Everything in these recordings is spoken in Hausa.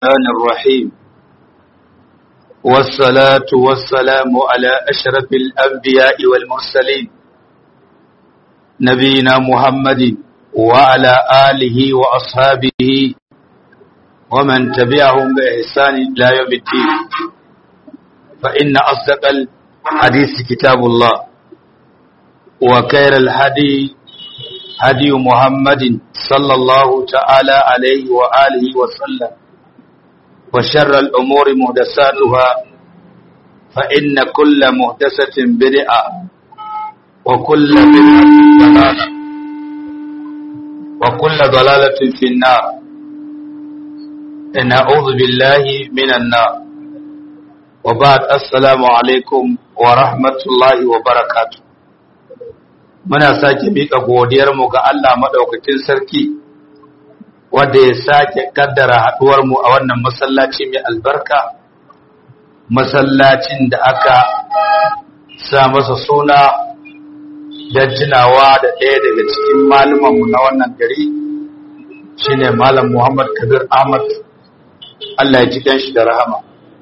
الرحمن الرحيم والصلاة والسلام على أشرف الأنبياء والمرسلين نبينا محمد وعلى آله وأصحابه ومن تبعهم بإحسان إلى يوم الدين فإن أصدق الحديث كتاب الله وخير الهدي هدي محمد صلى الله تعالى عليه وآله وسلم وشر الأمور مهدساتها فإن كل مهدسة بدعة وكل بدعة ضلالة وكل ضلالة في النار نعوذ بالله من النار وبعد السلام عليكم ورحمة الله وبركاته muna sake miƙa godiyarmu ga Allah maɗaukakin sarki wanda ya sake kaddara haɗuwarmu a wannan masallaci mai albarka masallacin da aka sa masa suna don tunawa da ɗaya daga cikin malumanmu na wannan gari shine malam Muhammad Kabir Ahmad Allah ya ji shi da rahama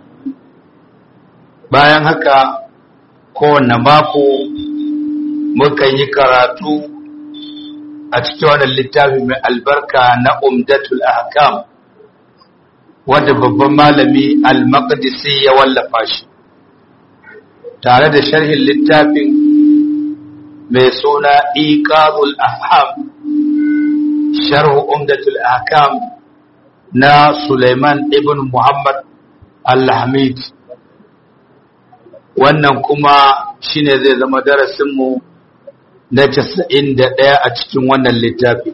bayan haka kowanne mako mukan yi karatu a cikin wannan littafi mai albarka na umdatul ahkam wanda babban malami al-maqdisi ya wallafa shi tare da sharhin littafin mai suna iqadul afham sharh umdatul ahkam na Sulaiman ibn Muhammad al-Hamid wannan kuma shine zai zama darasinmu mu na casa'in da ɗaya a cikin wannan littafi.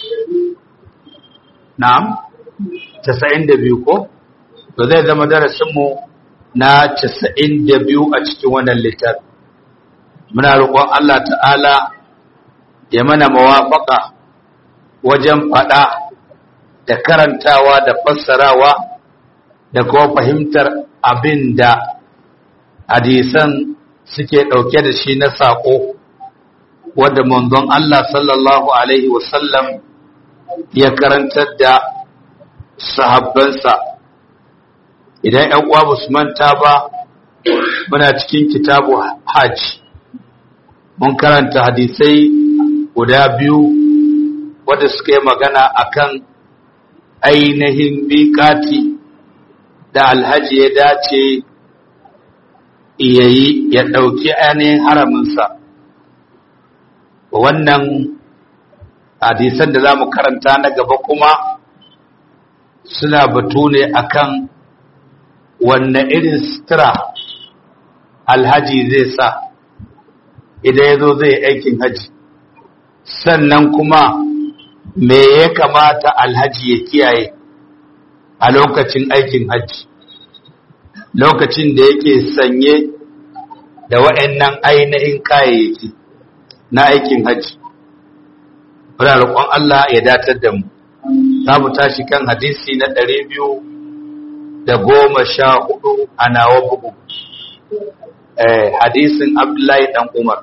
Na'am? Casa'in da biyu ko? To zai zama darasinmu na casa'in da biyu a cikin wannan littafi. Muna roƙon Allah ta'ala ya mana mawafaƙa wajen faɗa da karantawa da fassarawa da kuma fahimtar abin da hadisan suke ɗauke da shi na saƙo. wadda manzon Allah sallallahu Alaihi wasallam ya karantar da sahabbansa idan ‘yan uwa ba su manta ba muna cikin kitabu hajj mun karanta hadisai guda biyu wadda suka yi magana akan ainihin miƙati da alhaji ya dace iyayi ya ɗauki ainihin haraminsa wannan hadisan da za mu karanta na gaba kuma suna batu ne akan wanne irin sutura alhaji zai sa idan ya zo zai aikin haji sannan kuma me ya kamata alhaji ya kiyaye a lokacin aikin haji lokacin da yake sanye da wa'annan ainihin kayayyaki na aikin hajji. Muna roƙon Allah ya datar da mu. Za mu tashi kan hadisi na ɗari biyu da goma sha hudu a nawa bugu. hadisin Abdullahi ɗan Umar.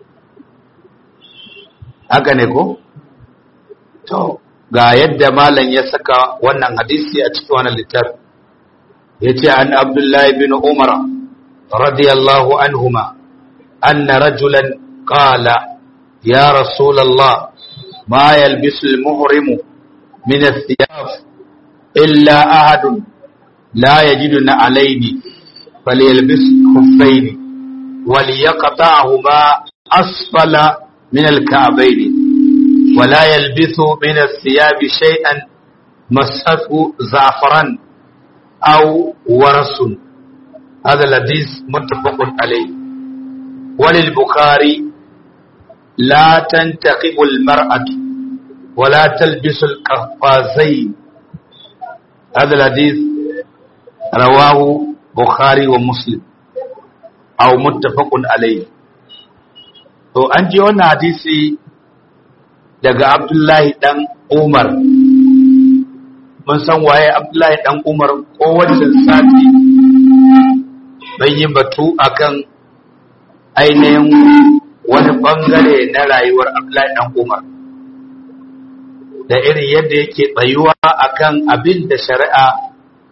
Haka ne ko? To, ga yadda malam ya saka wannan hadisi a cikin wannan littafi. Ya ce an Abdullahi bin Umar radiyallahu anhuma anna rajulan قال يا رسول الله ما يلبس المحرم من الثياب إلا أحد لا يجد عليه فليلبس خفين وليقطعهما أسفل من الكعبين ولا يلبس من الثياب شيئا مسته زعفرا أو ورس هذا الحديث متفق عليه وللبخاري لا تنتقب المرأة ولا تلبس القفازين هذا الحديث رواه بخاري ومسلم أو متفق عليه to an ji wannan hadisi daga Abdullahi dan Umar mun san waye Abdullahi dan Umar ko wancan sati bai yi batu akan ainihin wani bangare na rayuwar Abdullahi dan Umar da irin yadda yake tsayuwa akan abin da shari'a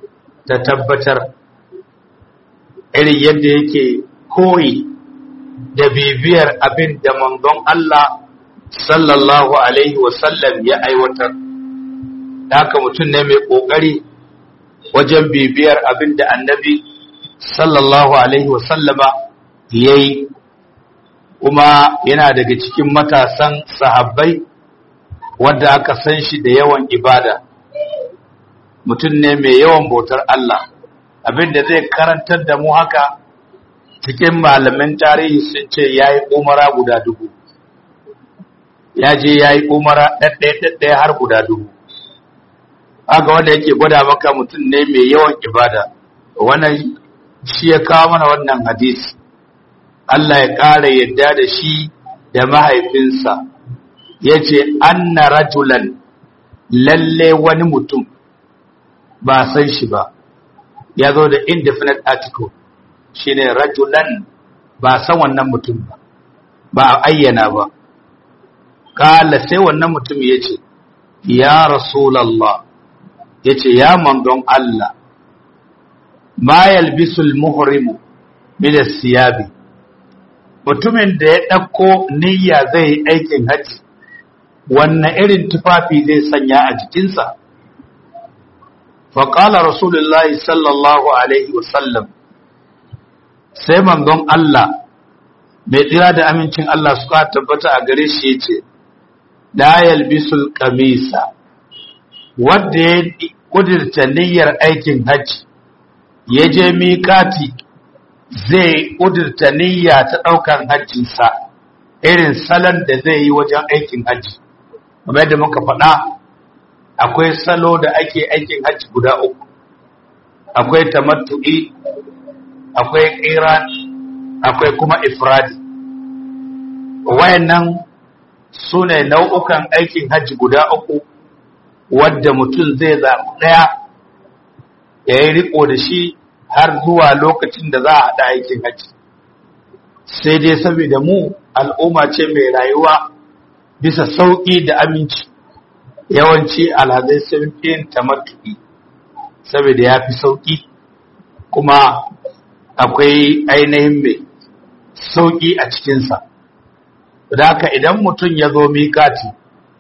ta tabbatar irin yadda yake koyi da bibiyar abin da manzon Allah sallallahu alaihi wasallam ya aiwatar haka mutum ne mai ƙoƙari wajen bibiyar abin da annabi sallallahu alaihi wasallama ya yi kuma yana daga cikin matasan sahabbai wadda aka san shi da yawan ibada mutum ne mai yawan bautar Allah abin da zai karantar da mu haka cikin malamin tarihi sun ce ya yi umara guda dubu ya je ya yi umara ɗaɗɗaya har guda dubu haka wanda yake gwada maka mutum ne mai yawan ibada wannan shi ya kawo mana wannan hadisi Allah ya ƙara yadda da shi da mahaifinsa ya ce anna rajulan lalle wani mutum ba san shi ba ya zo da indefinite article shine rajulan ba san wannan mutum ba ba a ayyana ba kala sai wannan mutum ya ce ya rasulallah ya ce ya manzon Allah ma yalbisul muhrimu min siyabi mutumin da ya ɗauko niyya zai yi aikin haji wannan irin tufafi zai sanya a jikinsa faƙala rasulullahi sallallahu alaihi wasallam sai manzon Allah mai tsira da amincin Allah suka tabbata a gare shi ya ce la yalbisul qamisa wanda ya kudirta niyyar aikin hajji ya je mikati zai kudirta niyya ta ɗaukan hajjinsa irin salon da zai yi wajen aikin hajji kamar yadda muka faɗa akwai salo da ake aikin hajji guda uku akwai tamattu'i akwai qiran akwai kuma ifradi wayannan su ne nau'ukan aikin hajji guda uku wadda mutum zai zaɓi ɗaya ya yi riko da shi har zuwa lokacin da za a haɗa aikin hajji sai dai saboda mu al'umma ce mai rayuwa bisa sauƙi da aminci yawanci alhazai sun fi yin tamattu'i saboda ya fi sauƙi kuma akwai ainihin mai sauƙi a cikinsa da haka idan mutum ya zo mikati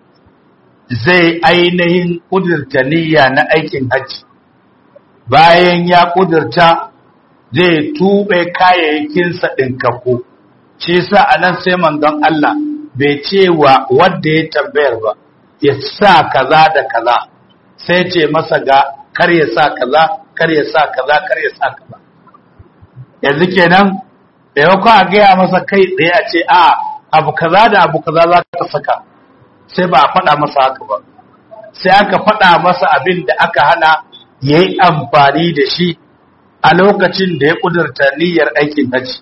zai ainihin ƙudurta niyya na aikin hajji bayan ya ƙudurta zai tuɓe kayayyakinsa ɗinkakku shi sa a nan sai manzon Allah bai ce wa wadda ya tambayar ba ya sa kaza da kaza sai ce masa ga kar ya sa kaza kar ya sa kaza kar ya sa kaza yanzu kenan da yau a gaya masa kai tsaye a ce a abu kaza da abu kaza za ka saka sai ba a faɗa masa haka ba sai aka faɗa masa abin da aka hana ya yi amfani da shi a lokacin da ya ƙudurta niyyar aikin hajji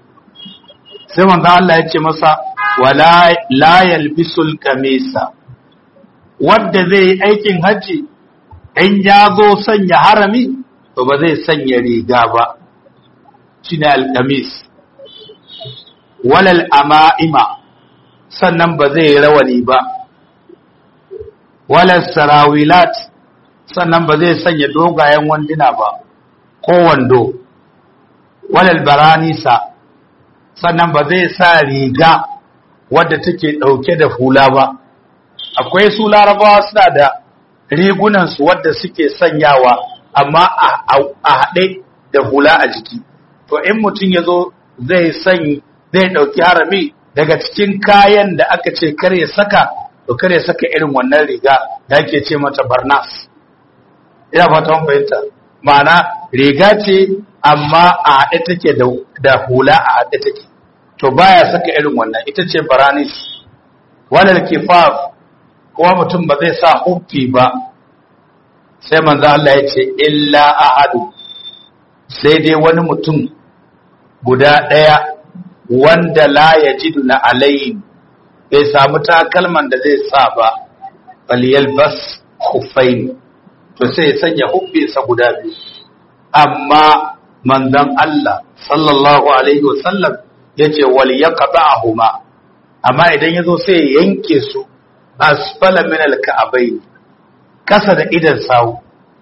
sai manzo Allah ya ce masa wala la yalbisul kamisa wanda zai yi aikin hajji in ya zo sanya harami to ba zai sanya riga ba shine alkamis walal ama'ima sannan ba zai rawani ba walal sarawilat sannan ba zai sanya dogayen wanduna ba ko wando walal baranisa sannan ba zai sa riga wadda take ɗauke da hula ba akwai su larabawa suna da rigunansu wadda suke sanyawa amma a haɗe da hula a jiki to in mutum ya zo zai sanyi zai ɗauki harami daga cikin kayan da aka ce kar ya saka to kar ya saka irin wannan riga da ake ce mata barnas ina fata mun fahimta ma'ana riga ce amma a haɗe take da hula a haɗe take to baya saka irin wannan ita ce baranis walal kifaf kuma mutum ba zai sa huffi ba sai manzo Allah ya ce illa ahadu sai dai wani mutum guda ɗaya wanda la yajidu na alayhi bai samu takalman da zai sa ba baliyal bas khuffain to sai ya sanya hubbensa guda biyu amma manzon Allah sallallahu alaihi wasallam yace wal yaqta'ahuma amma idan yazo sai ya yanke su asfala min al ka'abain kasa da idan sawu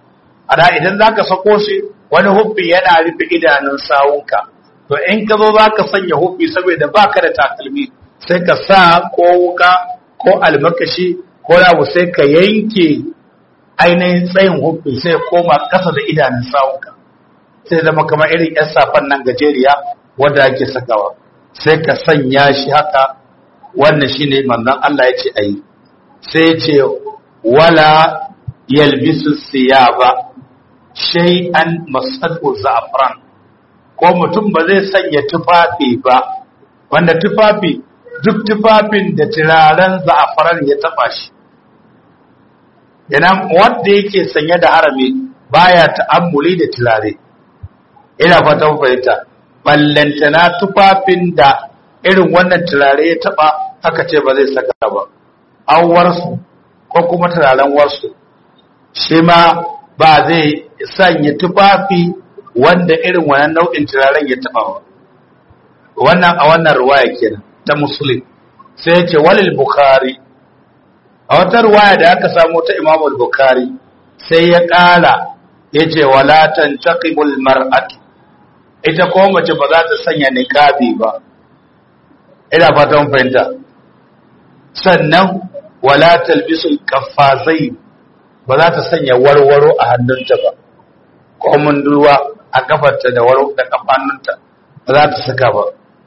ana idan zaka sako shi wani hubbi yana rufe idanun sawunka to in ka zo zaka sanya hubbi saboda baka da takalmi sai ka sa ko wuka ko almakashi ko abu sai ka yanke ainihin tsayin hubbi sai koma kasa da idanun sawunka sai zama kamar irin yan safan nan gajeriya wanda ake sakawa sai ka sanya shi haka wannan shine manzon Allah ya ce ayi sai ya ce wala yalbisu siyaba shay'an masadu za'fran ko mutum ba zai sanya tufafi ba wanda tufafi duk tufafin da turaren za'fran ya taba shi yana wanda yake sanye da harami baya ta'ammuli da turare ina fatan fahimta ballantana tufafin da irin wannan turare ya taba aka ce ba zai saka ba an warsu ko kuma turaren warsu shi ma ba zai sanya tufafi wanda irin wannan nau'in turaren ya taba ba wannan a wannan ruwaya kenan ta muslim sai ya ce walil bukhari a wata ruwaya da aka samu ta imamu bukhari sai ya kala ya ce wala tantaqibul mar'atu ita ko mace ba za ta sanya niqabi ba ina fatan fahimta sannan wala talbisul kaffazai ba za ta sanya warwaro a hannunta ba ko munduwa a kafarta da waro da kafanunta ba za ta saka ba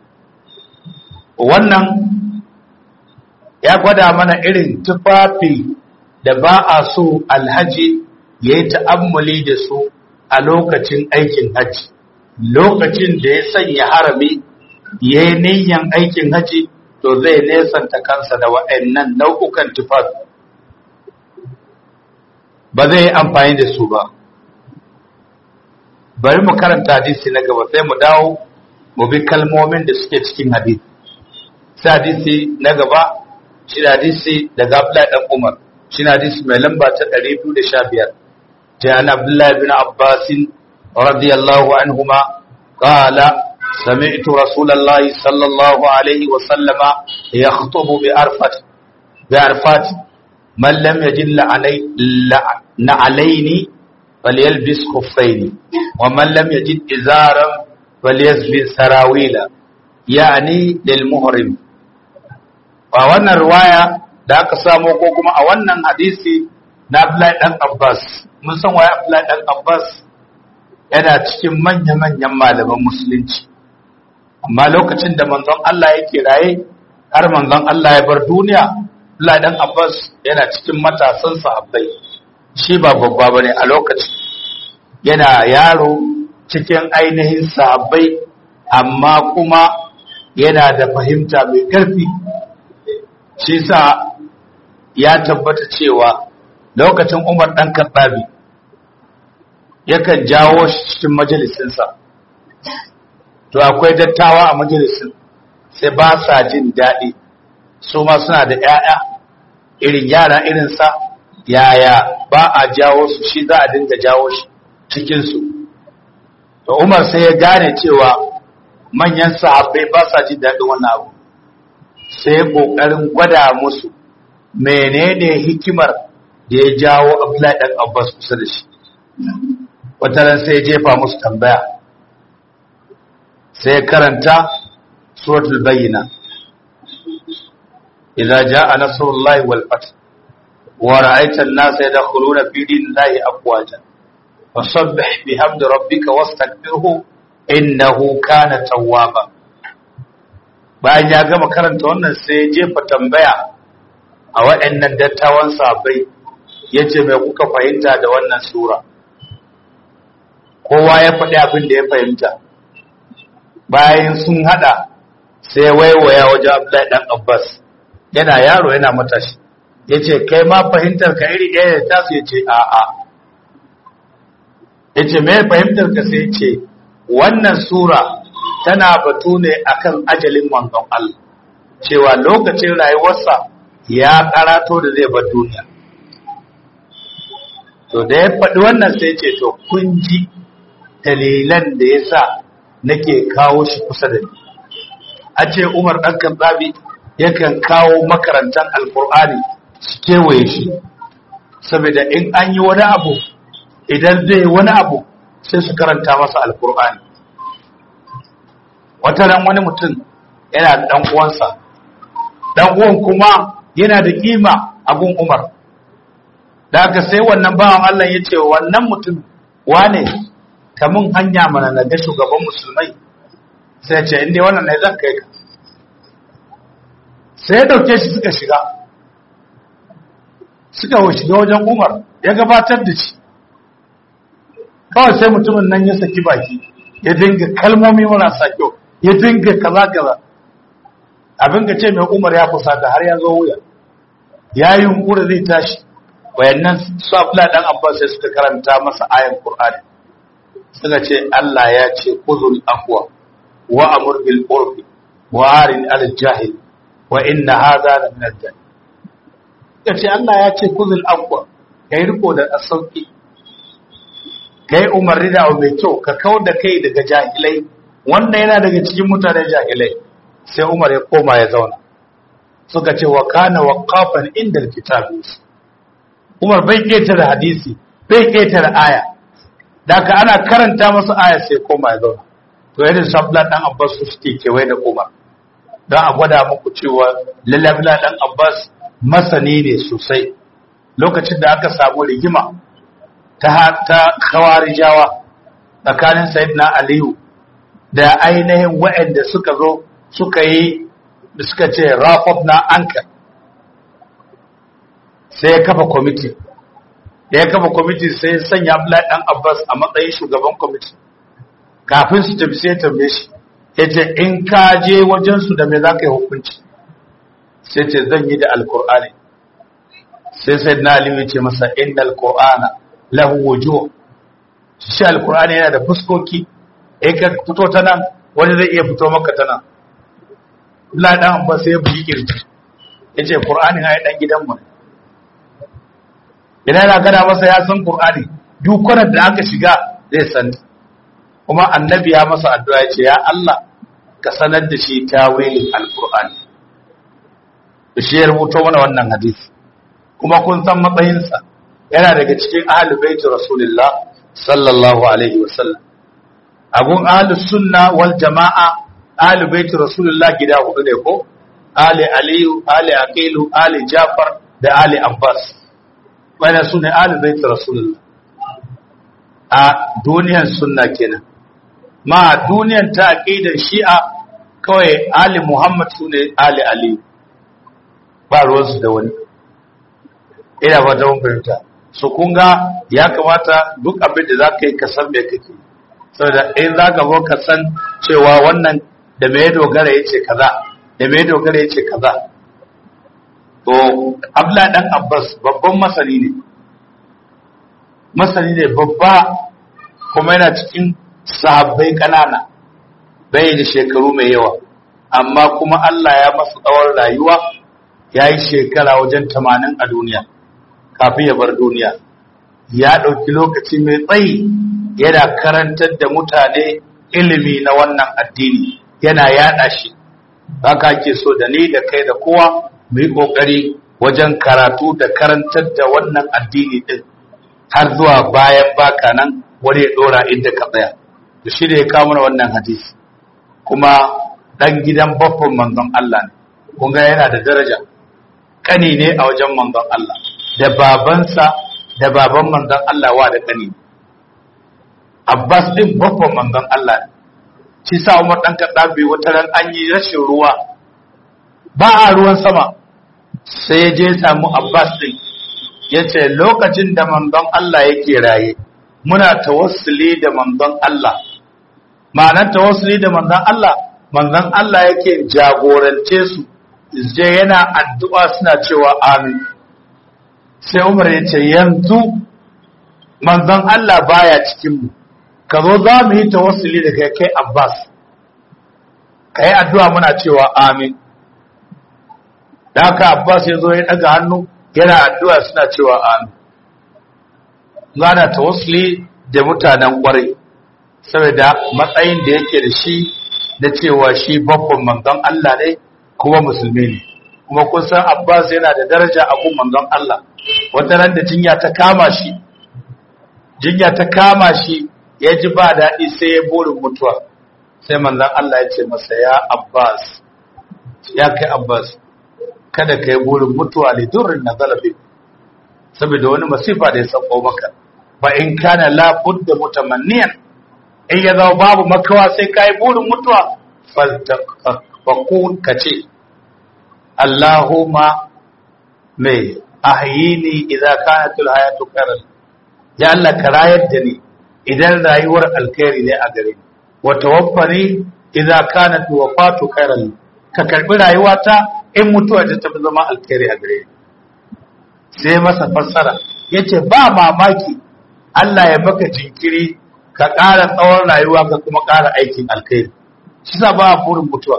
wannan ya gwada mana irin tufafi da ba a so alhaji ya yi ta'ammuli da su a lokacin aikin haji lokacin da ya sanya harami ya yi niyyan aikin haji to zai nesanta kansa da waɗannan nau'ukan tufafi ba zai yi amfani da su ba bari mu karanta hadisi na gaba sai mu dawo mu bi kalmomin da suke cikin hadisi sai hadisi na gaba shi da hadisi daga Abdullahi dan Umar shi na hadisi mai lamba ta 215 ta an Abdullahi bin Abbas radiyallahu anhuma qala سمعت رسول الله صلى الله عليه وسلم يخطب بأرفات بأرفات من لم يجد نعلين فليلبس خفين ومن لم يجد إزارا فليلبس سراويل يعني للمهرم فوانا رواية da aka samo ko kuma a wannan hadisi na Abdullahi dan Abbas mun san waye Abdullahi dan Abbas yana cikin manya-manyan malaman musulunci amma lokacin da manzon Allah yake raye har manzon Allah ya bar duniya Allah dan Abbas yana cikin matasan sahabbai shi ba babba bane a lokacin yana yaro cikin ainihin sahabbai amma kuma yana da fahimta mai ƙarfi shi sa ya tabbata cewa lokacin Umar dan Khattabi yakan jawo shi cikin majalisinsa to akwai dattawa a majalisin sai ba sa jin daɗi su ma suna da ‘ya'ya irin yara irinsa yaya ba a jawo su shi za a dinga jawo shi cikinsu to umar sai ya gane cewa manyan sahabbai ba sa jin daɗin wannan abu sai ƙoƙarin gwada musu menene hikimar da ya jawo abdullahi ɗan abbas kusa da shi wataran sai ya jefa musu tambaya sai karanta suratul bayyina idza jaa nasrullahi wal fath wa ra'aita an-nasa yadkhuluna fi dinillahi afwaja fasabbih bihamdi rabbika wastaghfirhu innahu kana tawwaba bayan ya gama karanta wannan sai ya jefa tambaya a waɗannan dattawan sahabbai yace mai kuka fahimta da wannan sura kowa ya faɗi abin da ya fahimta bayan sun hada sai waiwaya wajen Abdullahi dan Abbas yana yaro yana matashi yace kai ma fahimtar ka iri ɗaya da tasu yace a a yace me fahimtar ka sai yace wannan sura tana batu ne akan ajalin manzon Allah cewa lokacin rayuwarsa ya karato da zai bar duniya to da ya faɗi wannan sai yace to kun ji dalilan da yasa nake kawo shi kusa da ni a ce umar ɗan kanzabi yakan kawo makarantar alkur'ani su kewaye shi saboda in an yi wani abu idan zai wani abu sai su karanta masa alkur'ani wata ran wani mutum yana da ɗan uwansa ɗan uwan kuma yana da kima a gun umar da aka sai wannan bawan Allah ya ce wannan mutum wane ta mun hanya mana na ga shugaban musulmai sai ce inda wannan ne zan kai ka sai ya dauke shi suka shiga suka shiga wajen umar ya gabatar da shi kawai sai mutumin nan ya saki baki ya dinga kalmomi marasa kyau ya dinga kaza kaza abin ka ce mai umar ya kusa da har ya zo wuya ya yi yunkuri zai tashi wayannan su abla dan abbas sai suka karanta masa ayan qur'ani suka ce Allah ya ce kuzul afwa wa amur bil urfi wa arin al jahil wa inna hadha la min al jahil ce Allah ya ce kuzul afwa kai riko da sauki kai umarni da abu mai kyau ka kawar da kai daga jahilai wannan yana daga cikin mutane jahilai sai Umar ya koma ya zauna suka ce wa kana waqafan inda alkitabi Umar bai ketare hadisi bai ketare aya daga ana karanta masa aya sai koma ya zauna to yadda sabla dan Abbas su suke kewaye da Umar don a gwada muku cewa lallabla dan Abbas masani ne sosai lokacin da aka samu rigima ta ta khawarijawa tsakanin sayyidina Aliyu da ainihin waɗanda suka zo suka yi suka ce rafab na anka sai ya kafa kwamiti da ya kafa kwamiti sai ya sanya Abdullahi dan Abbas a matsayin shugaban kwamiti kafin su tafi sai ya tambaye shi ya ce in ka je wajen su da me za ka yi hukunci sai ce zan yi da alkur'ani sai sai na aliyu ce masa inda alkur'ana lahu wujuh shi alkur'ani yana da fuskoki in ka fito ta nan wani zai iya fito maka ta nan Allah dan Abbas sai ya bugi kirji yace Qur'ani ai dan gidan mu idan yana gada masa ya san Qur'ani dukanar da aka shiga zai san kuma annabi ya masa addu'a yace ya Allah ka sanar da shi tawilin alqur'ani shi ya rubuto mana wannan hadisi kuma kun san matsayinsa yana daga cikin ahlul bait rasulullah sallallahu alaihi wasallam abun ahlus sunna wal jama'a ahli baiti rasulullah gida hudu ne ko ali aliyu ali aqilu ali jafar da ali abbas wannan sune ahli baiti rasulullah a duniyar sunna kenan ma duniyar ta aqidar shi'a kawai ali muhammad sune ali aliyu ba ruwansu da wani ina ba ta fahimta su kunga ya kamata duk abin da za ka yi ka san me kake saboda in za ka zo ka san cewa wannan da me ya dogara ya ce kaza da me ya dogara ya ce kaza to abla dan abbas babban masani ne masani ne babba kuma yana cikin sahabbai kanana bai da shekaru mai yawa amma kuma Allah ya masa tsawon rayuwa ya yi shekara wajen tamanin a duniya kafin ya bar duniya ya ɗauki lokaci mai tsayi yana karantar da mutane ilimi na wannan addini yana yada shi haka ake so da ni da kai da kowa mu yi kokari wajen karatu da karantar da wannan addini din har zuwa bayan baka nan wani ya dora inda ka tsaya da shi da ya kawo mana wannan hadisi kuma dan gidan babban manzon Allah ne kun ga yana da daraja kani ne a wajen manzon Allah da babansa da baban manzon Allah wa da kani Abbas din babban manzon Allah ne shi sa Umar dan Kaddabi wata ran an yi rashin ruwa ba a ruwan sama sai ya je samu Abbas din yace lokacin da manzon Allah yake raye muna tawassuli da manzon Allah ma'anar tawassuli da manzon Allah manzon Allah yake jagorance su je yana addu'a suna cewa amin sai Umar ya ce yanzu manzon Allah baya cikin mu ka zo za mu yi tawassuli da kai kai Abbas ka yi addu'a muna cewa amin da haka Abbas ya zo ya daga hannu yana addu'a suna cewa amin gana tawassuli da mutanen kwarai saboda matsayin da yake da shi da cewa shi babban manzon Allah ne kuma musulmi ne kuma kun san Abbas yana da daraja a gun manzon Allah wata ran da jinya ta kama shi jinya ta kama shi ya ji ba daɗi sai ya burin mutuwa sai manzan Allah ya ce masa ya Abbas ya kai Abbas kada ka yi burin mutuwa ne durin na zalabi saboda wani masifa da ya sako maka ba in kana la budda mutamanniyan in ya zama babu makawa sai ka yi burin mutuwa faltaqul kace Allahumma mai ahyini idza kanat alhayatu khairan ya Allah ka rayar da ni idan rayuwar alkhairi ne a gare ni wa tawaffani idza kanat wafatu khairan ka karbi rayuwata in mutuwa ta tafi zama alkhairi a gare ni sai masa fassara yace ba mamaki Allah ya baka jinkiri ka ƙara tsawon rayuwa ka kuma ƙara aikin alkhairi shi sa ba burin mutuwa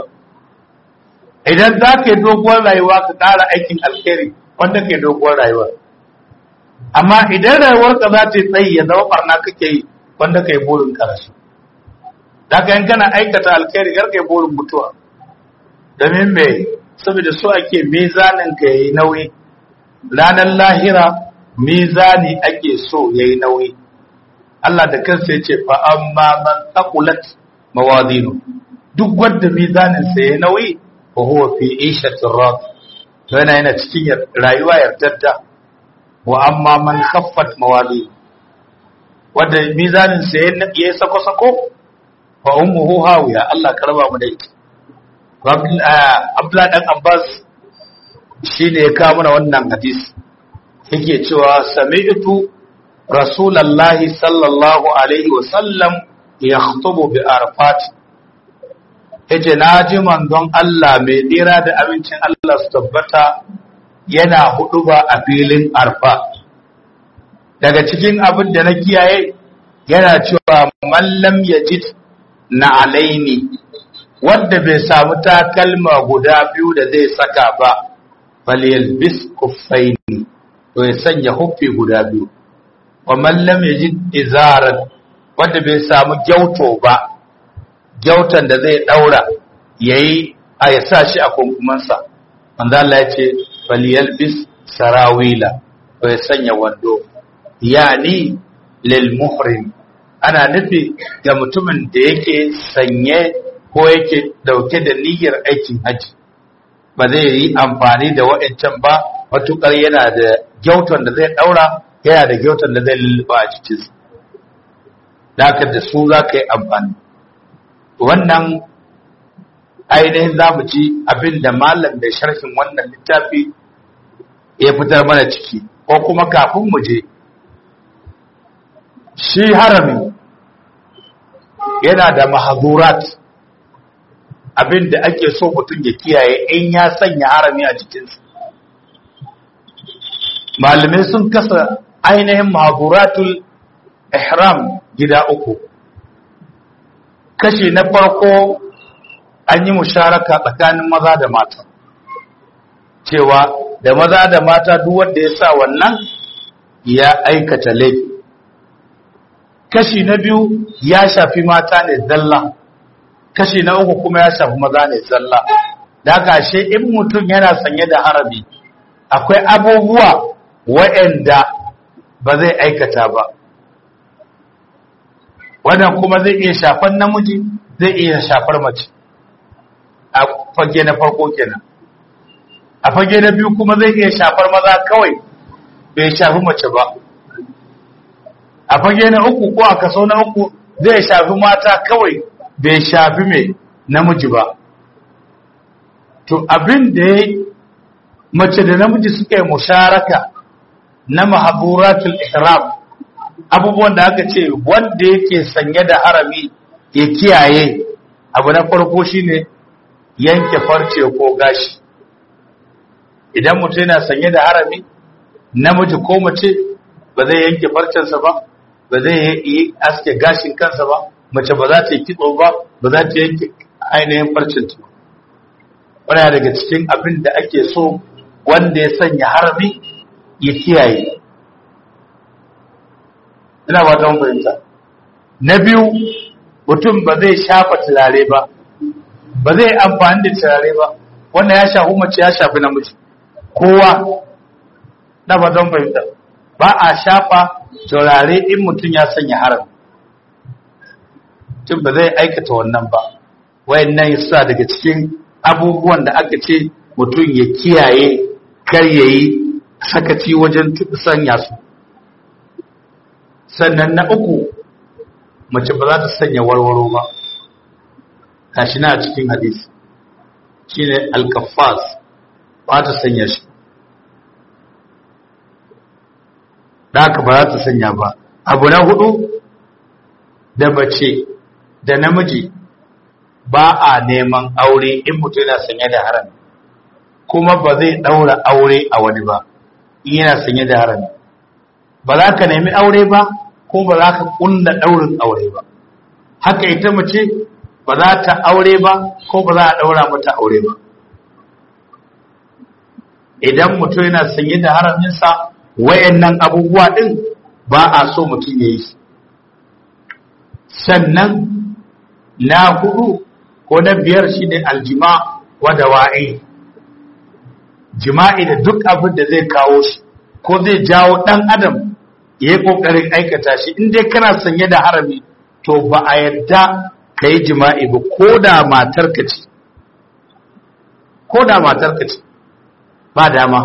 idan za ka yi doguwar rayuwa ka ƙara aikin alkhairi wanda ke doguwar rayuwa amma idan rayuwarka za ta yi tsayi ya zama barna kake yi wanda ka yi burin karasu daga yin kana aikata alkhairi kar ka yi burin mutuwa domin me saboda so ake mizanin ka yi nauyi ranar lahira mizani ake so ya yi nauyi Allah da kansa ya ce fa amma man taqulat mawadinu duk wanda mizanin sa ya nauyi fa huwa fi ishatir rad to yana yana cikin rayuwa yardadda wa amma man khaffat mawali wanda mizanin sa ya sako sako fa ummuhu hawiya Allah karba mu da ita Abdullah dan Abbas shine ya kawo mana wannan hadisi yake cewa sami'tu rasulullahi sallallahu alaihi wa sallam yakhutubu bi arfat yace naji manzon Allah mai dira da abincin Allah su tabbata yana huduba a filin arfa daga cikin abin da na kiyaye yana cewa mallam yajid na alaini wanda bai samu takalma guda biyu da zai saka ba falyalbis kuffaini to ya sanya huffi guda biyu wa mallam yajid izaran wanda bai samu gyauto ba gyautan da zai daura yayi a ya sa shi a kunkumansa manzo Allah ya ce falyalbis sarawila to ya sanya wando yani lil muhrim ana nufi ga mutumin da yake sanye ko yake dauke da niyyar aikin haji ba zai yi amfani da wa'ancan ba matukar yana da gyautan da zai daura yana da gyautan da zai lulluba a cikinsa da da su za ka yi amfani wannan ainihin za mu ji abin da malam da sharhin wannan littafi ya fitar mana ciki ko kuma kafin mu je shi harami yana da mahazurat abin da ake so mutum ya kiyaye in ya sanya harami a jikinsa malamai sun kasa ainihin mahazuratul ihram gida uku kashi na farko an yi musharaka tsakanin maza da mata cewa da maza da mata duk wanda ya sa wannan ya aikata laifi kashi na biyu ya shafi mata ne zalla kashi na uku kuma ya shafi maza ne zalla da haka in mutum yana sanye da harabi akwai abubuwa waɗanda ba zai aikata ba wannan kuma zai iya shafar namiji zai iya shafar mace a fage na farko kenan a fage na biyu kuma zai iya shafar maza kawai bai shafi mace ba a fage na uku ko a kaso na uku zai shafi mata kawai bai shafi mai namiji ba to abin da ya mace da namiji suka yi musharaka na mahaburatul ihram abubuwan da aka ce wanda yake sanye da harami ya kiyaye abu na farko shine yanke farce ko gashi idan mutum yana sanye da harami namiji ko mace ba zai yanke farcensa ba ba zai yi aske gashin kansa ba mace ba za ta yi kitso ba ba za ta yanke ainihin farcenta ba wani daga cikin abin da ake so wanda ya sanya harami ya kiyaye ina ba ta fahimta na biyu mutum ba zai shafa turare ba ba zai amfani da turare ba wannan ya shafi mace ya shafi namiji kowa na ba don fahimta ba a shafa turare in mutum ya sanya haram tun ba zai aikata wannan ba wayannan yasa daga cikin abubuwan da aka ce mutum ya kiyaye kar ya yi sakaci wajen sanya su sannan na uku mace ba za ta sanya warwaro ba kashi na cikin hadisi shine alkafas ba ta sanya shi da haka ba za ta sanya ba abu na hudu da mace da namiji ba a neman aure in mutum yana sanye da harami kuma ba zai daura aure a wani ba in yana sanye da harami ba za ka nemi aure ba ko ba za ka kulla daurin aure ba haka ita mace ba za ta aure ba ko ba za a daura mata aure ba idan mutum yana sanye da haraminsa wayannan abubuwa din ba a so mutum ya yi sannan na hudu ko na biyar shi ne aljima wa dawa'i jima'i da duk abin da zai kawo shi ko zai jawo ɗan adam ya yi ƙoƙarin aikata shi in dai kana sanye da harami to ba a yadda ka yi jima'i ba ko da matarka ce ko da matarka ce ba dama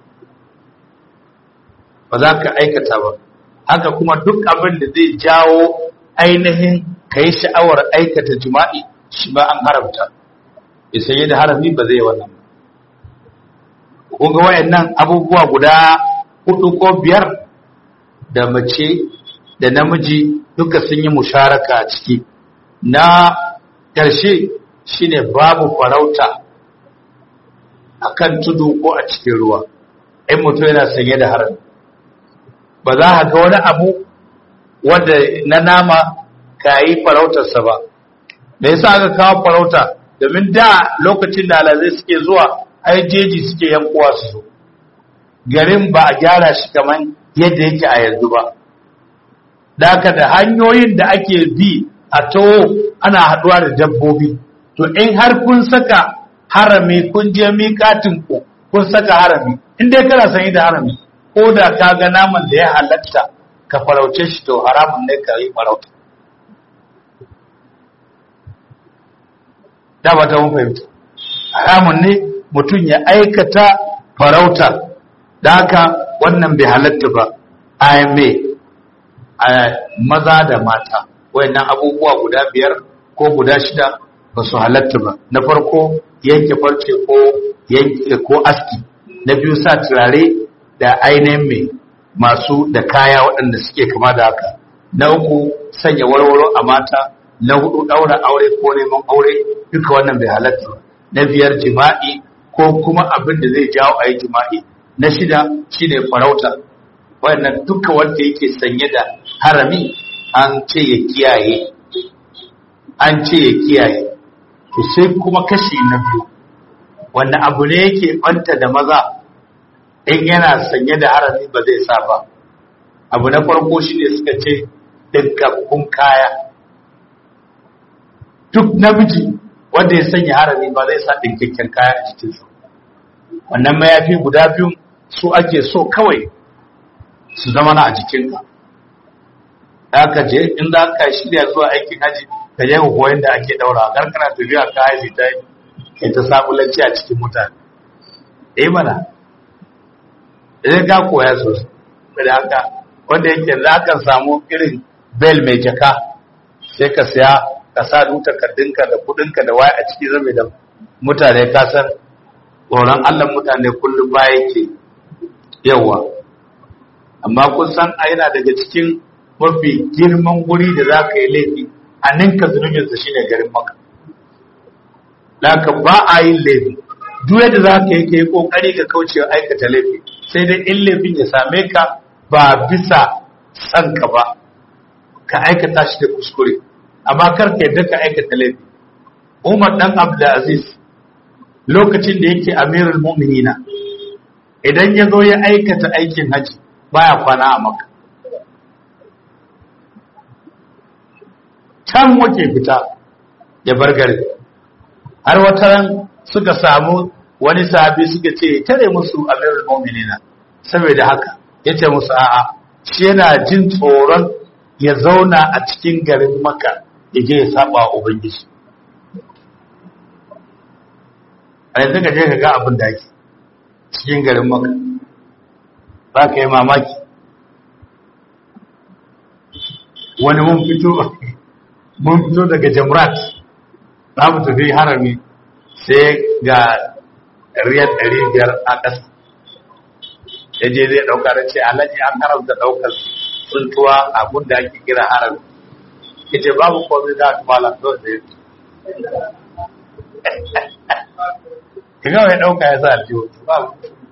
ba za ka aikata ba haka kuma duk abin da zai jawo ainihin ka yi sha'awar aikata jima'i shi ba an haramta ya sanye da harami ba zai wannan kun ga wayannan abubuwa guda hudu ko biyar da mace da namiji duka sun yi musharaka a ciki na ƙarshe shine babu farauta a kan tudu ko a cikin ruwa in mutum yana sanye da harami ba za a ga wani abu wanda na nama ka yi farautarsa ba da yasa aka kawo farauta domin da lokacin da alazai suke zuwa ai jeji suke yankuwa su zo garin ba a gyara shi kamar yadda yake a yanzu ba da haka da hanyoyin da ake bi a taho ana haɗuwa da dabbobi to in har kun saka harami kun je miƙatin ku kun saka harami in dai kana sanye da harami ko da ka ga naman da ya halatta ka farauce shi to haramun ne ka yi farauta da ba ta mun fahimta haramun ne mutum ya aikata farauta da haka wannan bai halatta ba a mai a maza da mata wayannan abubuwa guda biyar ko guda shida ba su halatta ba na farko yanke farce ko yanke ko aski na biyu sa turare da ainihin mai masu da kaya waɗanda suke kama da haka na uku sanya warwaro a mata na hudu ɗaura aure ko neman aure duka wannan bai halatta ba na biyar jima'i ko kuma abin da zai jawo a yi jima'i na shida shine farauta wannan duka wanda yake sanye da harami an ce ya kiyaye an ce ya kiyaye to sai kuma kashi na biyu wanda abu ne yake banta da maza in yana sanye da harami ba zai sa ba abu na farko shine suka ce dinkakkun kaya duk namiji wanda ya sanya harami ba zai sa dinkakken kaya a jikinsa wannan mayafi guda biyu su ake so kawai su zama na a jikinka aka je in za ka shirya zuwa aikin haji ka je ka koyon da ake daura karkana tafiya ka haji ta yi ta sabulanci a cikin mutane eh mana idan ka koya sosai da haka wanda yake za ka samu irin bel mai jaka sai ka siya ka sa duk takardunka da kudinka da waya a ciki zame da mutane ka san tsoron allah mutane kullum baya yake yawa amma kun san a yana daga cikin mafi girman guri da za ka yi laifi a ninka zunubinsa shine garin maka Laka ba a yin laifi duk yadda za ka yi ka yi kokari ka kauce aikata laifi sai dai in laifin ya same ka ba bisa san ka ba ka aikata shi da kuskure amma kar ka yadda ka aikata laifi Umar dan Abdulaziz lokacin da yake Amirul Mu'minina idan ya zo ya aikata aikin haji baya kwana a maka can wake fita ya bar gari har wata ran suka samu wani sahabi suka ce tare musu amirul mu'minina saboda haka yace musu a'a shi yana jin tsoron ya zauna a cikin garin maka ya je ya saba wa ubangiji a yanzu ka je ka ga abin da ake cikin garin maka za ka yi mamaki wani mun fito mun fito daga jamrat za mu tafi harami sai ga riyar ɗari biyar a ƙasa ya je zai ɗauka da ce alhaji an haramta ɗaukar tsuntuwa abun da ake kira harami ya ce babu komai da aka malam zo da ya ka gawa ya ɗauka ya sa a jiwo babu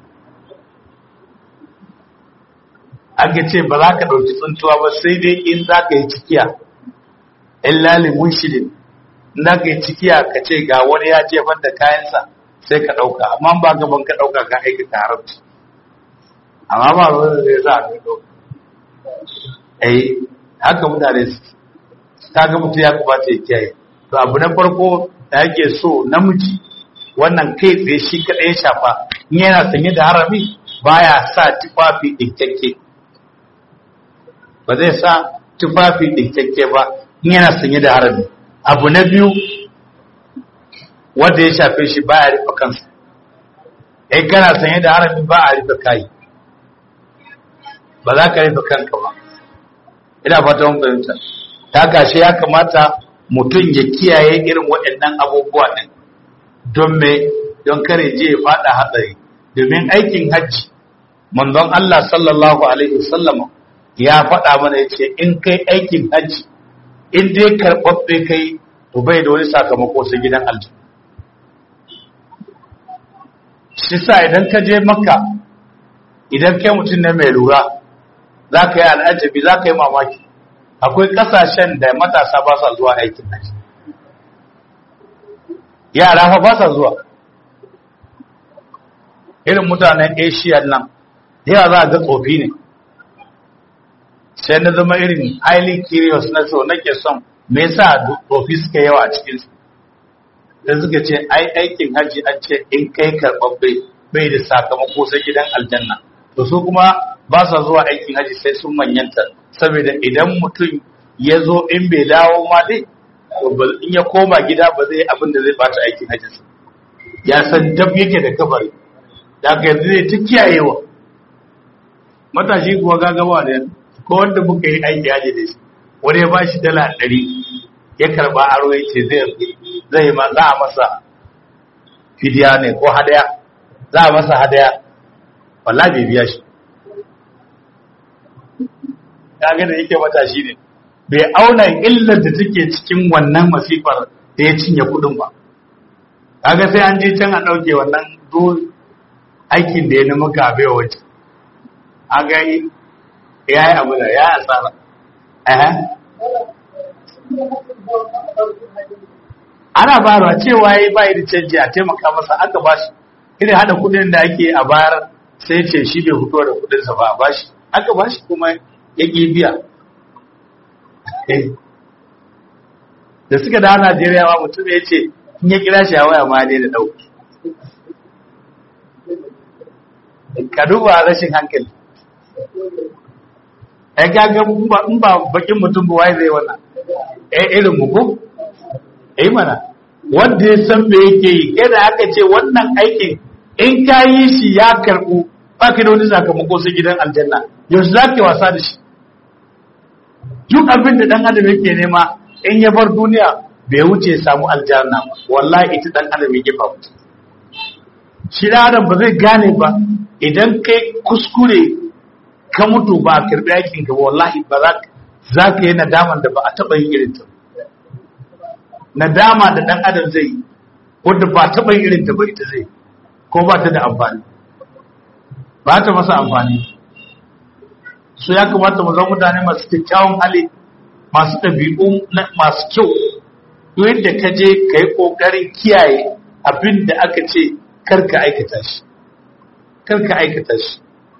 an ga ce ba za ka ɗauki tsuntuwa ba sai dai in za ka yi cikiya in lalimun shirin in za ka yi cikiya ka ce ga wani ya jefar da kayansa sai ka ɗauka amma ba gaban ka ɗauka ka aikata haramci amma ba wanda zai sa ka ɗauka ai haka mutane su ta ga mutum ya kamata ya kiyaye to abu na farko da yake so namiji wannan kai tsaye shi kaɗai ya shafa in yana sanye da harami baya sa tufafi ɗinkakke ba zai sa tufafi ɗinkakke ba in yana sanye da harami abu na biyu wanda ya shafe shi baya rufe kansa ai kana sanye da harami ba a rufe kai ba za ka rufe kanka ba ina fata mun fahimta ta gashi ya kamata mutum ya kiyaye irin waɗannan abubuwa ɗin don me don kare je ya faɗa hatsari domin aikin hajji manzon Allah sallallahu alaihi wasallam ya faɗa mana ya ce in kai aikin hajji in dai karɓaɓɓe kai to bai da wani sakamako sai gidan aljanna shi sa idan ka je makka idan kai mutum ne mai lura za ka yi al'ajabi za ka yi mamaki akwai ƙasashen da matasa ba sa zuwa aikin hajji yara fa ba sa zuwa irin mutanen asia nan yawa za a ga tsofi ne sai na zama irin highly curious na so nake son me yasa tsofi suka yawa a cikinsu da suka ce ai aikin hajji an ce in kai karɓaɓɓe bai da sakamako sai gidan aljanna to su kuma ba sa zuwa aikin hajji sai sun manyanta saboda idan mutum ya zo in bai dawo ma dai in ya koma gida ba zai abin da zai bata aikin hajji ya san dab yake da kabari da haka yanzu zai ta kiyayewa matashi kuwa gagaba da ko wanda muka yi aiki hajji da shi wani ya ba shi dala ɗari ya karɓa aro ya ce zai ma za a masa fidiya ne ko hadaya za a masa hadaya wallahi bai biya shi kaga da yake matashi ne bai auna illar da take cikin wannan masifar da ya cinye kudin ba kaga sai an je can a ɗauke wannan do aikin da ya nemi ka bai wace a ga ya yi abu da ya asara ana bayarwa cewa ya yi bayi da canji a taimaka masa aka ba shi irin hada kudin da ake a bayar sai ce shi bai fito da kudinsa ba a bashi aka bashi kuma ya ƙi biya da suka da Najeriya ma mutum ya ce in ya kira shi a waya ma ne da ɗauki ka duba rashin hankali ya gaga in ba bakin mutum ba wai zai wannan eh irin mu ko eh mana wanda ya san me yake yi kai da aka ce wannan aikin in ka yi shi ya karɓu ba ka da wani sakamako sai gidan aljanna yaushe za ka wasa da shi duk abin da dan adam yake nema in ya bar duniya bai wuce ya samu aljanna ba wallahi ita dan adam yake fa shi da adam ba zai gane ba idan kai kuskure ka mutu ba a karbi aikin ka wallahi ba za ka yi nadaman da ba a taɓa yin irin ta nadama da dan adam zai yi wanda ba taɓa yin irin ta ba ita zai ko ba ta da amfani ba ta masa amfani su ya kamata mu zama mutane masu kyakkyawan hali masu ɗabi'u masu kyau yadda ka je ka yi ƙoƙarin kiyaye abin da aka ce karka aikata shi karka aikata shi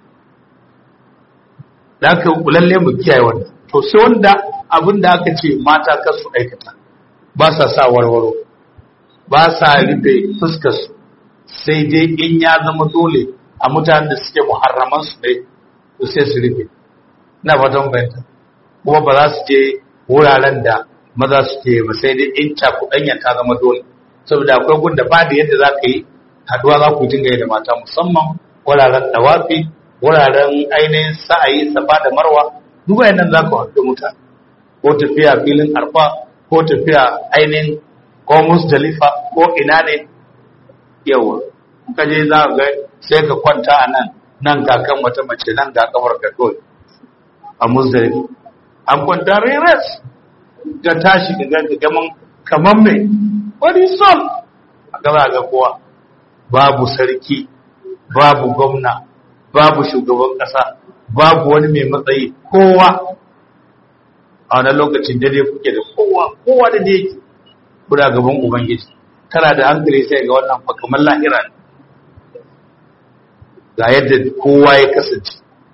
da aka lalle mu kiyaye wannan to sai wanda abin da aka ce mata kar su aikata ba sa sa warwaro ba sa rufe fuskar su sai dai in ya zama dole a mutanen da suke muharraman su ne to sai su rufe na fatan bayanta kuma ba za su je wuraren da maza su je ba sai dai in cakuɗanya ta zama dole saboda akwai gunda ba da yadda za ka yi haduwa za ku dinga yi da mata musamman wuraren dawafi wuraren ainihin sa'ayi safa da marwa duk wayannan za ka haɗu mutane ko tafiya filin arfa ko tafiya ainihin ko musdalifa ko ina ne yawa ka je za ka ga sai ka kwanta a nan nan ga kan wata mace nan ga kamar ka kawai a musdalifa an kwanta reres ga tashi ga ga gaman kamar mai wani son a gaba ga kowa babu sarki babu gwamna babu shugaban ƙasa babu wani mai matsayi kowa a wani lokacin dare kuke da kowa kowa da yake kuna gaban ubangiji kana da hankali sai ga wannan fa kamar lahira ne ga yadda kowa ya kasance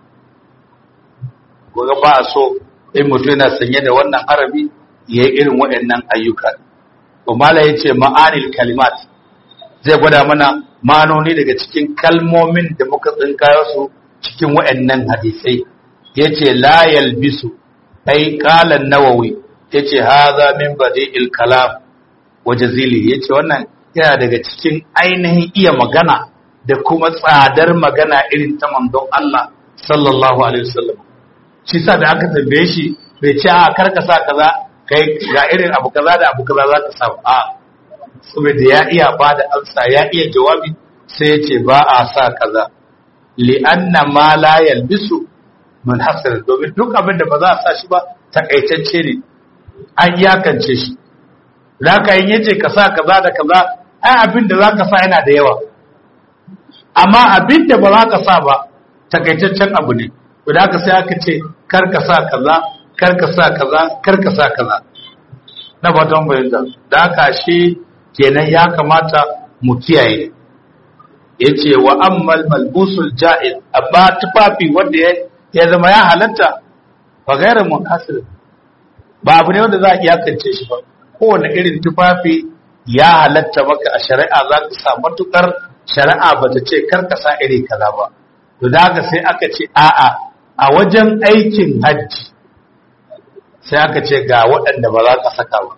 kuga ba a so in mutum yana sanye da wannan arabi ya yi irin waɗannan ayyuka Umala ya ce ma'anil kalimat zai gwada mana ma'anoni daga cikin kalmomin da muka tsinkayo su cikin waɗannan hadisai ya ce la yalbisu ai kalan nawawi ya ce haza min badi'il kalam wa jazili ya ce wannan yana daga cikin ainihin iya magana da kuma tsadar magana irin ta manzon Allah sallallahu alaihi wasallam shi sa da aka tambaye shi bai ce a karka sa kaza kai ga irin abu kaza da abu kaza za ka samu a saboda ya iya ba da amsa ya iya jawabi sai ya ce ba a sa kaza li'anna ma la yalbisu mun hasar domin duk abin da ba za a sa shi ba takaitacce ne an yakance shi zaka yin yace ka sa kaza da kaza ai abin da zaka sa yana da yawa amma abin da ba za ka sa ba takaitaccen abu ne to da sai aka ce kar ka sa kaza kar ka sa kaza kar ka sa kaza na fatan bayyana da haka shi kenan ya kamata mu kiyaye yace wa ammal malbusul ja'iz amma tufafi wanda ya zama ya halatta fa gairu munhasir ba abu ne wanda za a iyakance shi ba kowane irin tufafi ya halatta maka a shari'a za ka sa matukar shari'a ba ta ce kar ka sa iri kaza ba to da haka sai aka ce a'a a wajen aikin hajji sai aka ce ga waɗanda ba za ka saka ba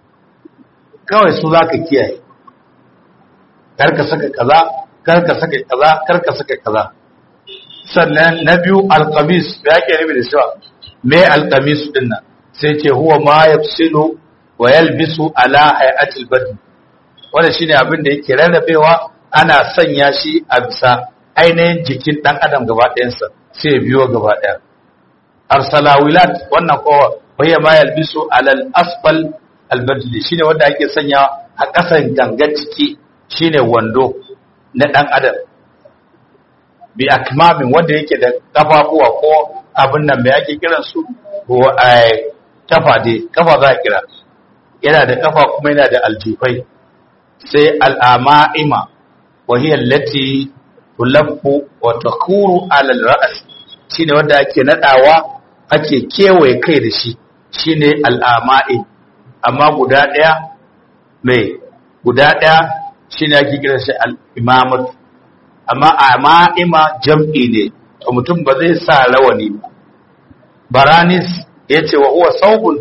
kawai su za ka kiyaye kar ka saka kaza kar ka saka kaza kar ka saka kaza sannan na biyu alqamis ya ke nufi da cewa me alqamis din nan sai ce huwa ma yafsilu wa yalbisu ala hay'atil badn wannan shine abin da yake rarrabewa ana sanya shi a bisa ainihin jikin dan adam gaba ɗayansa sai biyo gaba ɗaya arsalawilat wannan kowa waya ma yalbisu alal asfal albadli shine wanda ake sanya a ƙasan gangan ciki shine wando na dan adam bi akmamin wanda yake da kafafuwa ko abin nan mai ake kiran su ko ai kafa dai kafa za a kira yana da kafa kuma yana da aljifai sai al'ama'ima wa hiya allati tulaffu wa takuru ala al-ra's shine wanda ake nadawa ake kewaye kai da shi shine al'ama'i amma guda daya mai guda daya shine ake kira shi al-imamatu amma ama'ima jam'i ne to mutum ba zai sa rawani ba baranis yace wa huwa saubun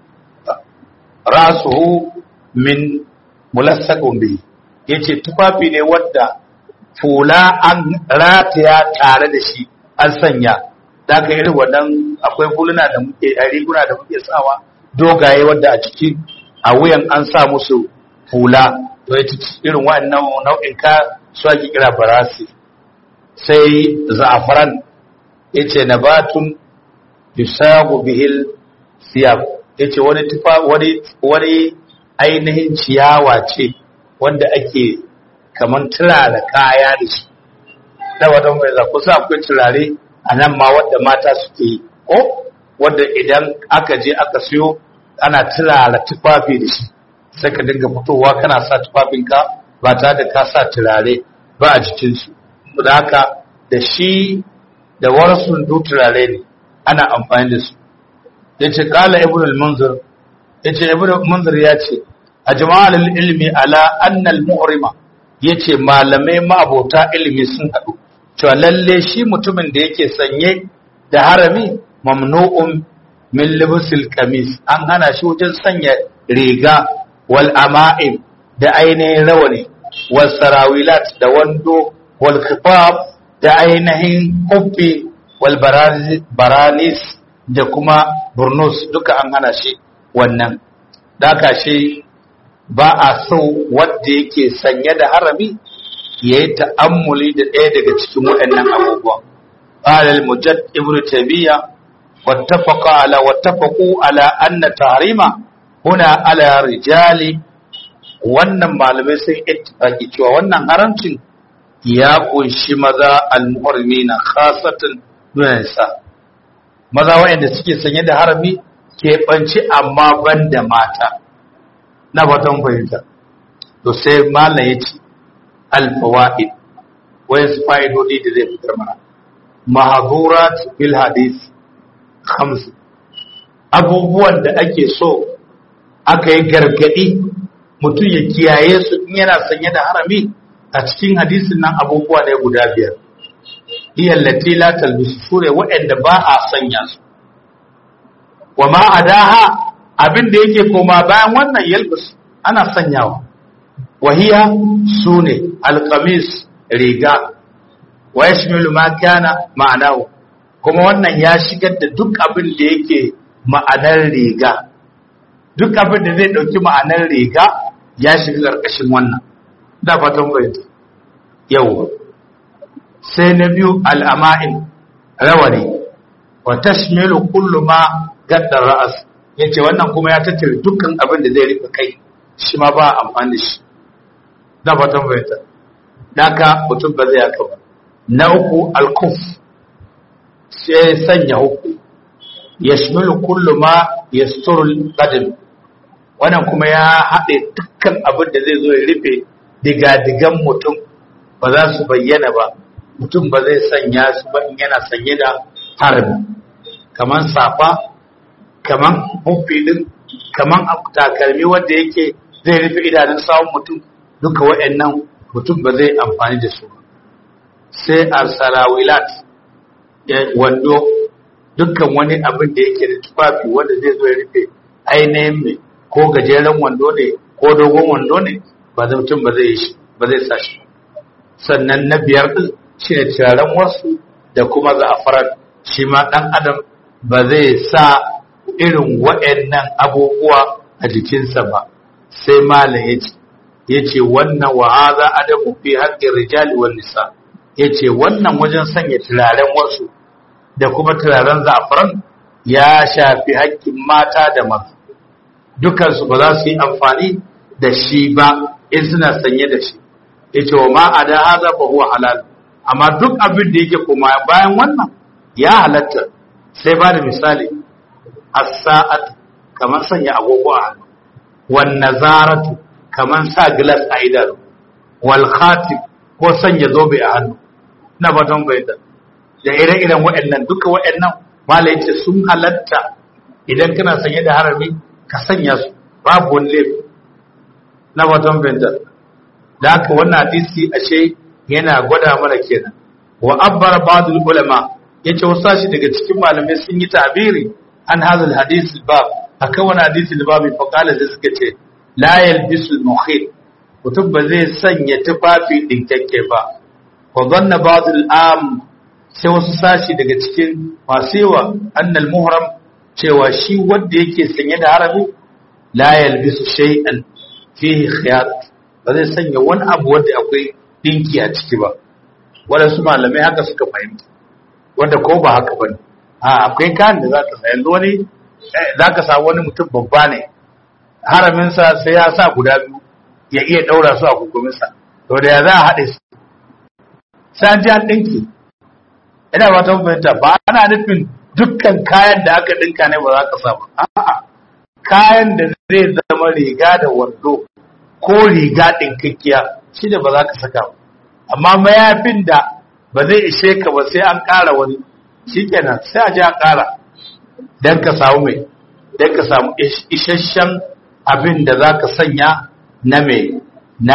rasuhu min mulassaqun bihi yace tufafi ne wadda fula an rataya tare da shi an sanya da ka irin wannan akwai fuluna da muke a riguna da muke sawa dogaye wadda a ciki a wuyan an sa musu fula to ya irin wannan nau'in ka su ake kira barasi sai za'afaran ya ce nabatun yusagu bihil siyab ya ce wani tufa wani ainihin ciyawa ce wanda ake kamar turare kaya da shi da wadda mai za kusa akwai turare a nan ma wadda mata suke yi ko wadda idan aka je aka siyo ana turare tufafi da shi sai ka dinga fitowa kana sa tufafinka ba tare da ka sa turare ba a jikinsu da haka da shi da warasun duk turare ne ana amfani da su ya ce kala ibn al-munzir ya ce ibn al-munzir ya ce a jama'ar ilmi ala annal mu'rima ya ce malamai ma'abota ilimi sun haɗu cewa lalle shi mutumin da yake sanye da harami mamnu'un min libusil kamis an hana shi wajen sanya riga wal ama'im da ainihin rawani wal sarawilat da wando wal khifaf da ainihin kuffi wal baranis da kuma burnus duka an hana shi wannan daka shi ba a so wanda yake sanye da harami ya yi ta'ammuli da ɗaya daga cikin waɗannan abubuwan ƙalal mujad ibn tabiya wattafaqa ala wattafaqu ala anna tahrima huna ala rijali wannan malamai sun ittifaqi cewa wannan haramcin ya kunshi maza al-muhrimina khasatan duna nisa maza waɗanda suke sanye da harami ke banci amma banda mata na fatan fahimta to sai malam ya ce alfawaid wayansu fa'idodi da zai fitar mana mahadurat fil hadith khams abubuwan da ake so aka yi gargadi mutum ya kiyaye su in yana sanye da harami a cikin hadisin nan abubuwa ne guda biyar iyallati la talbisu sure waɗanda ba a sanya su wa ma adaha abin da yake koma bayan wannan yalbus ana sanyawa wahiya sune alqamis riga wa yashmilu ma kana ma'anahu kuma wannan ya shigar da duk abin da yake ma'anar riga duk abin da zai dauki ma'anar riga ya shiga karkashin wannan da fatan bayyana yau sai na biyu al'ama'in rawani wa tashmilu kullu ma gaddar ra'as yace wannan kuma ya tattare dukkan abin da zai rufe kai shi ma ba amfani da shi da fatan bayyana daka mutum ba zai haka ba na uku alkuf sai sanya uku yashmilu kullu ma yasturul qadam wannan kuma ya haɗe dukkan abin da zai zo ya rufe diga-digan mutum ba za su bayyana ba mutum ba zai sanya su ba in yana sanye da harbi kaman safa kaman huffi din kaman takalmi wanda yake zai rufe idanun sawun mutum duka waɗannan mutum ba zai amfani da su sai arsalawilat wando dukkan wani abin da yake da tufafi wanda zai zo ya rufe ainihin mai ko gajeren wando ne ko dogon wando ne ba zai mutum ba zai shi ba zai sa shi sannan na biyar din shi ne turaren wasu da kuma za'afaran shi ma ɗan adam ba zai sa irin waɗannan abubuwa a jikinsa ba sai malam ya ce ya ce wannan wa haza adamu fi haƙƙin rijali wal nisa ya ce wannan wajen sanya turaren wasu da kuma turaren za'afaran ya shafi haƙƙin mata da maza dukansu ba za su yi amfani da shi ba in suna sanye da shi ya ce wa ma a da haza ba huwa halal amma duk abin da yake kuma bayan wannan ya halatta sai ba da misali as-sa'at kamar sanya agogo a hannu wan nazaratu kamar sa glass a idanu wal khatib ko sanya zobe a hannu na fatan bayyana da ire-iren waɗannan duka waɗannan malai ce sun halatta idan kana sanye da harami ka sanya su babu wani laifi na watan bendar da haka wannan hadisi ashe yana gwada mana kenan wa abbar ba'dul ulama yace wasu sashi daga cikin malamai sun yi tabiri an hadal hadisi bab akan wani hadisi da babu fa kala da suka ce la yalbisul mukhit mutum ba zai sanya tufafi dinkakke ba wa dhanna ba'dul am sai wasu sashi daga cikin masu yawa annal muhram cewa shi wanda yake sanye da harami la yalbisu shay'an fihi khiyat ba zai sanya wani abu wanda akwai dinki a ciki ba wadansu malamai haka suka fahimta wanda ko ba haka bane a akwai kayan da zaka sa yanzu wani zaka samu wani mutum babba ne haramin sa sai ya sa guda biyu ya iya daura su a hukuminsa to da ya za a haɗe su sai an ji an dinki ina ba ta fahimta ba ana nufin dukkan kayan da aka dinka ne ba za ka samu a'a kayan da zai zama riga da wando ko riga dinkakkiya shi da ba za ka saka ba amma mayafin da ba zai ishe ka ba sai an ƙara wani shikenan sai a ji a ƙara don ka samu mai don ka samu isasshen abin da za ka sanya na mai na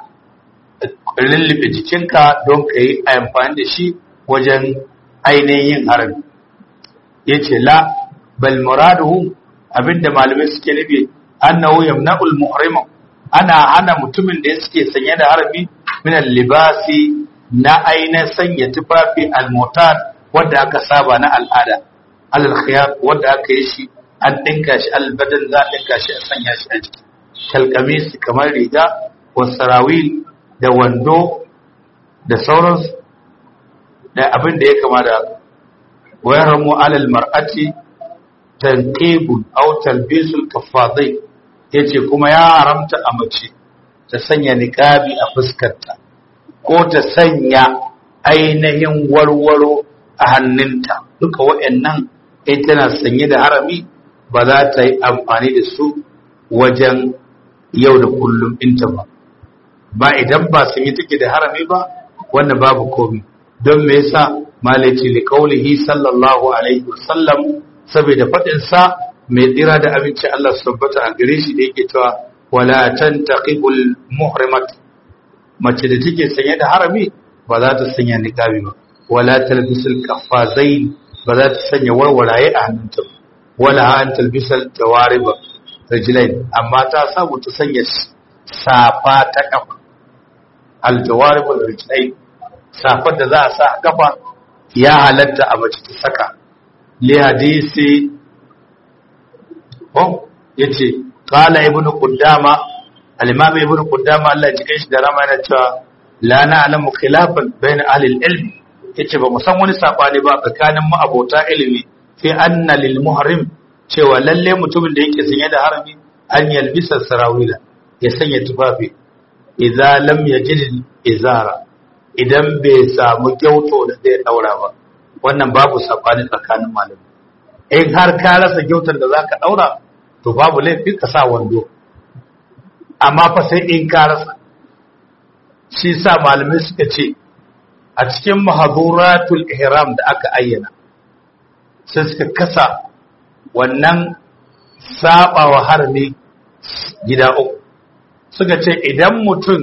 lullube jikinka don ka yi amfani da shi wajen ainihin yin harami yace la bal muraduhu abinda malamai suke nufi annahu yamna'ul muhrim ana hana mutumin da suke sanye da harami min libasi na aina sanya tufafi al-mutar wanda aka saba na al'ada alal khiyar wanda aka yi shi an dinka shi al-badan za a dinka shi a sanya shi a jiki kalkamis kamar riga wa sarawil da wando da sauransu da abin da ya kama da wayar mu alal mar'ati tanqibun aw talbisul kaffadai yace kuma ya haramta a mace ta sanya niqabi a fuskarta ko ta sanya ainihin warwaro a hannunta duka waɗannan in tana sanye da harami ba za ta yi amfani da su wajen yau da kullum ɗinta ba ba idan ba sun yi take da harami ba wanda babu komi don me yasa malaci li qaulihi sallallahu alaihi wasallam saboda fadin sa mai tsira da abinci Allah su tabbata a gare shi da yake cewa wala tantaqibul muhrimat mace da take sanye da harami ba za ta sanya niqabi ba wala talbisul qaffazain ba za ta sanya warwaraye a hannunta ba wala an talbisal jawariba rijlain amma ta samu ta sanya safa ta kafa aljawaribul rijlain safar da za a sa a kafa ya halatta a mace ta saka li hadisi oh yace qala ibnu qudama al-imam ibnu qudama Allah ya shi da rama yana cewa la na'lamu khilafan bayna ahli al-ilm yace ba mu san wani sabani ba tsakanin mu abota ilimi fi anna lil muhrim cewa lalle mutumin da yake sanye da harami an yalbisa sarawila ya sanya tufafi idza lam yajid izara idan bai samu gyauto da zai daura ba wannan babu sabani tsakanin malami in har ka rasa gyautar da zaka daura to babu laifi ka sa wando amma fa sai in ka rasa shi sa malamai suka ce a cikin mahaduratul ihram da aka ayyana sai suka kasa wannan sabawa harmi gida uku suka ce idan mutum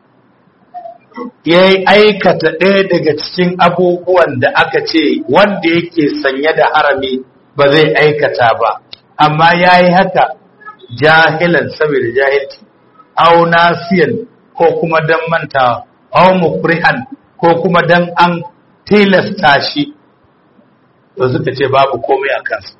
ya yi aikata ɗaya daga cikin abubuwan da aka ce wanda yake sanye da harami ba zai aikata ba amma ya yi haka jahilan saboda jahilci au nasiyan ko kuma don mantawa au mukrihan ko kuma don an tilasta shi to suka ce babu komai a kansa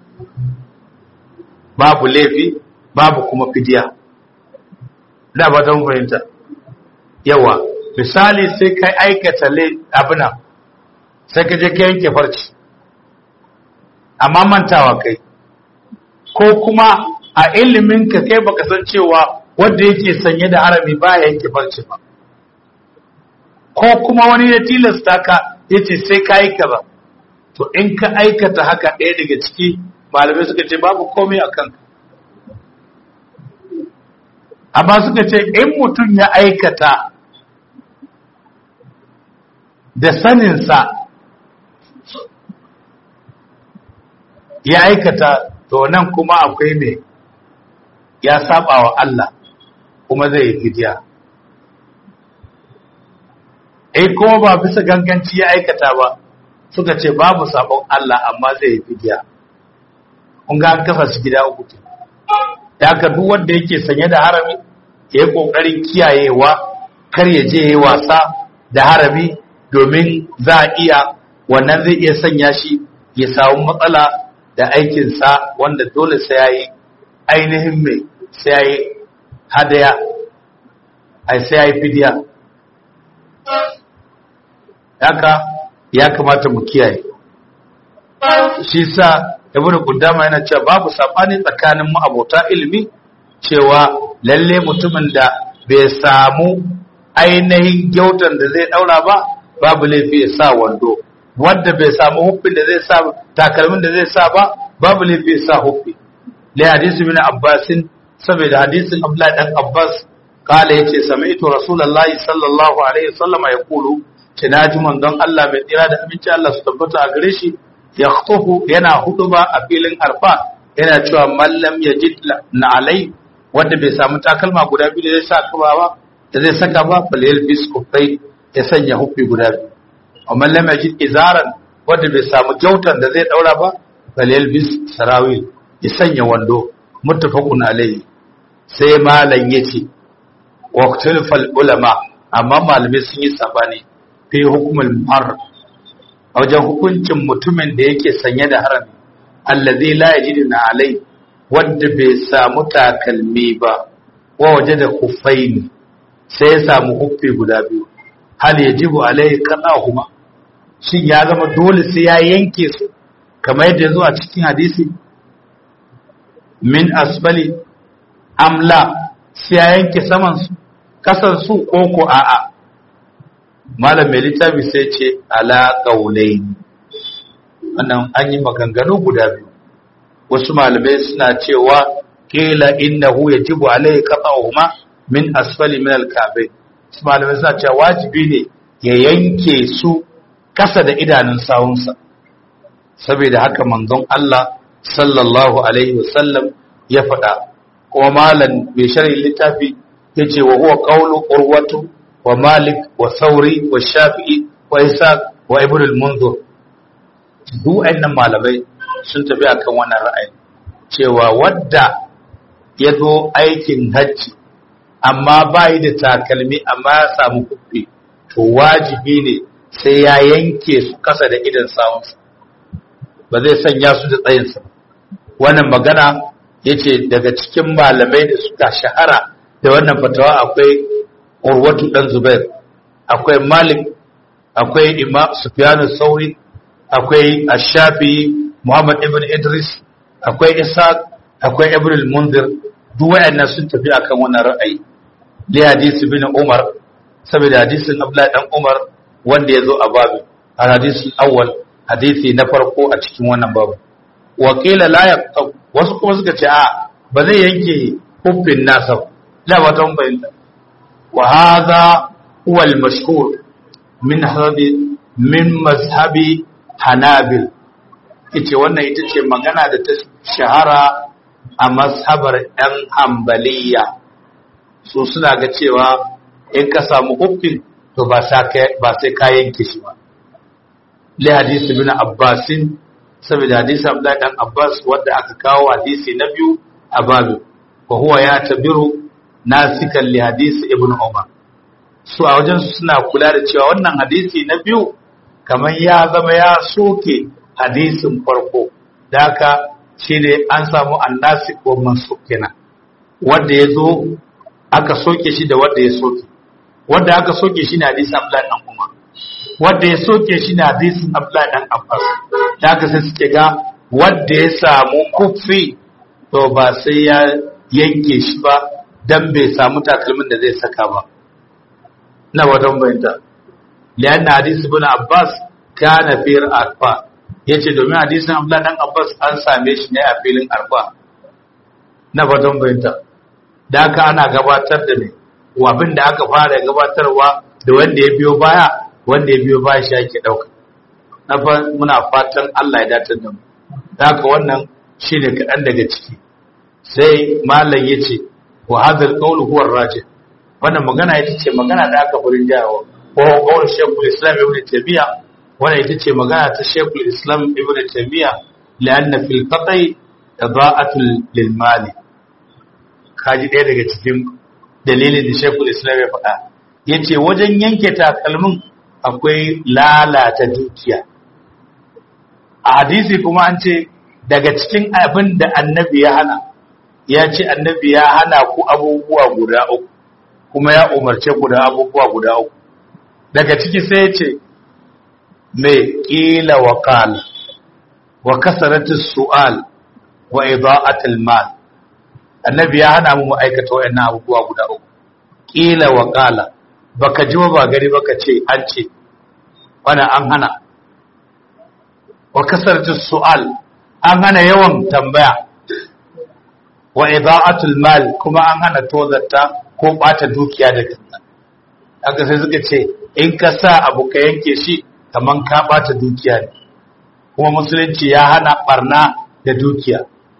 babu laifi babu kuma fidiya da ba don fahimta yawa misali sai kai aikata abinan sai ka je ka yanke farci amma mantawa kai ko kuma a ilimin ka kai baka san cewa wanda yake sanye da harami ba ya yanke farci ba ko kuma wani ya tilasta ka yace sai ka yi kaza to in ka aikata haka ɗaya daga ciki malamai suka ce babu komai a kanka amma suka ce in mutum ya aikata da saninsa ya aikata to nan kuma akwai mai ya saba wa Allah kuma zai yi fidiya eh kuma ba bisa ganganci ya aikata ba suka ce babu sabon Allah amma zai yi fidiya kun ga an kasa su gida uku da haka duk wanda yake sanye da harami ya yi ƙoƙarin kiyayewa kar ya je ya wasa da harami domin za a iya wannan zai iya sanya shi ya samu matsala da aikinsa wanda dole sai ya yi ainihin mai sai ya yi hadaya ai sai ya yi fidiya haka ya kamata mu kiyaye shi sa ibnu qudama yana cewa babu sabani tsakanin mu abota ilimi cewa lalle mutumin da bai samu ainihin gyautan da zai daura ba babu laifi ya sa wando wanda bai samu huffin da zai sa takalmin da zai sa ba babu laifi ya sa huffi li hadisi min abbasin saboda hadisin abdullahi dan abbas kala yace sami'tu rasulullahi sallallahu alaihi wasallam yaqulu tinaji manzon Allah mai tsira da aminci Allah su tabbata a gare shi yakhtufu yana huduba a filin arfa yana cewa mallam yajid na alai wanda bai samu takalma guda biyu da zai sa kaba ba da zai saka ba falyal biskufai ya sanya huffi guda biyu amma lam yajid izaran wanda bai samu gyautan da zai daura ba falyalbis sarawil ya sanya wando muttafaqun alayhi sai malam yace waqtilfal ulama amma malamai sun yi sabani fi hukumul muharram a wajen hukuncin mutumin da yake sanye da harami allazi la yajiduna alai wanda bai samu takalmi ba wa waje da kufaini sai ya samu huffi guda biyu hal yajibu alai qadahuma shin ya zama dole sai ya yanke su kamar yadda zuwa cikin hadisi min asfali amla sai ya yanke saman su kasan su ko ko a'a malam mai littafi sai ce ala qaulaini wannan an yi maganganu guda biyu wasu malamai suna cewa kila innahu yajibu alaihi qata'uhuma min asfali min al-ka'bayn wasu malamai suna cewa wajibi ne ya yanke su kasa da idanun sawunsa saboda haka manzon Allah sallallahu alaihi wasallam ya faɗa kuma malam mai sharhi littafi yace wa huwa qawlu urwatu wa malik wa sauri wa shafi'i wa ishaq wa ibn al-munzir duk wayannan malamai sun tafi akan wannan ra'ayi cewa wadda ya zo aikin hajji amma bayi da takalmi amma ya samu kufi to wajibi ne sai ya yanke su kasa da idan sawunsa ba zai sanya su da tsayinsa wannan magana yace daga cikin malamai da suka shahara da wannan fatawa akwai urwatu dan zubair akwai malik akwai imam sufyan sauri akwai ash-shafi muhammad ibn idris akwai ishaq akwai ibn al-munzir duk wayannan sun tafi akan wannan ra'ayi li hadisi bin umar saboda hadisin abdullahi dan umar wanda yazo a babu al hadisin awwal hadisi na farko a cikin wannan babu wa qila la yaqtab wasu kuma suka ce a ba zai yanke huffin nasa la ba don bayyana wa hadha huwa al-mashhur min hadi min mazhabi hanabil ita wannan ita ce magana da ta shahara a mazhabar ɗan hambaliya su suna ga cewa in ka samu huffin to ba sai ka yanke shi ba li hadisi bin abbasin saboda hadisi abdullahi dan abbas wanda aka kawo hadisi na biyu a babu wa huwa ya tabiru nasikan li hadisi ibn umar su a wajen su suna kula da cewa wannan hadisi na biyu kamar ya zama ya soke hadisin farko da haka shine an samu annasi ko mansuk kenan wanda ya zo aka soke shi da wanda ya soke wanda aka soke shi ne hadisin abdullahi dan umar wanda ya soke shi ne hadisin abdullahi dan abbas da haka sai suke ga wanda ya samu kufi to ba sai ya yanke shi ba dan bai samu takalmin da zai saka ba na wadon bayanta lianna hadisi ibn abbas kana fi arfa yace domin hadisin abdullahi dan abbas an same shi ne a filin arfa na wadon bayanta da haka ana gabatar da ne abin da aka fara gabatarwa da wanda ya biyo baya wanda ya biyo baya shi ake dauka na muna fatan Allah ya datar da mu da haka wannan shine kaɗan daga ciki sai malam ya ce wa hadal qawlu huwa rajih wannan magana ita ce magana da aka furin jawo ko qawlu shaykhul islam ibn taymiya wannan ita ce magana ta shaykhul islam ibn taymiya lianna fil qat'i ida'atul lil mali kaji ɗaya daga cikin dalilin da shaykhul islam ya faɗa yace wajen yanke takalmin akwai lalata dukiya a hadisi kuma an ce daga cikin abin da annabi ya hana ya ce annabi ya hana ku abubuwa guda uku kuma ya umarce ku da abubuwa guda uku daga ciki sai ya ce mai ƙila wa ƙala wa kasaratus su'al wa ida'atul mal annabi ya hana mu mu aikata wayannan abubuwa guda uku ƙila wa ƙala baka ji ba gari baka ce an ce wannan an hana wa kasaratus su'al an hana yawan tambaya wa ida'atul mal kuma an hana tozarta ko bata dukiya da kanta haka sai suka ce in ka sa abu ka yanke shi kaman ka bata dukiya ne kuma musulunci ya hana barna da dukiya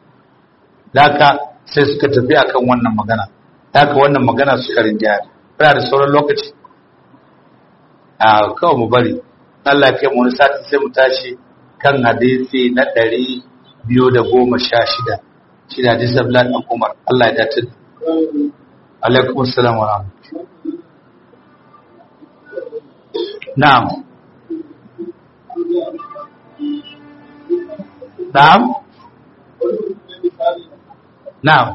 haka sai suka tafi akan wannan magana haka wannan magana suka rinjaya kana da sauran lokaci a kawai mu bari Allah ya kai mu wani sati sai mu tashi kan hadisi na ɗari biyu da goma sha shida shi da hadisi Abdullahi dan Umar Allah ya dace alaikum assalam wa rahmatullahi na'am na'am na'am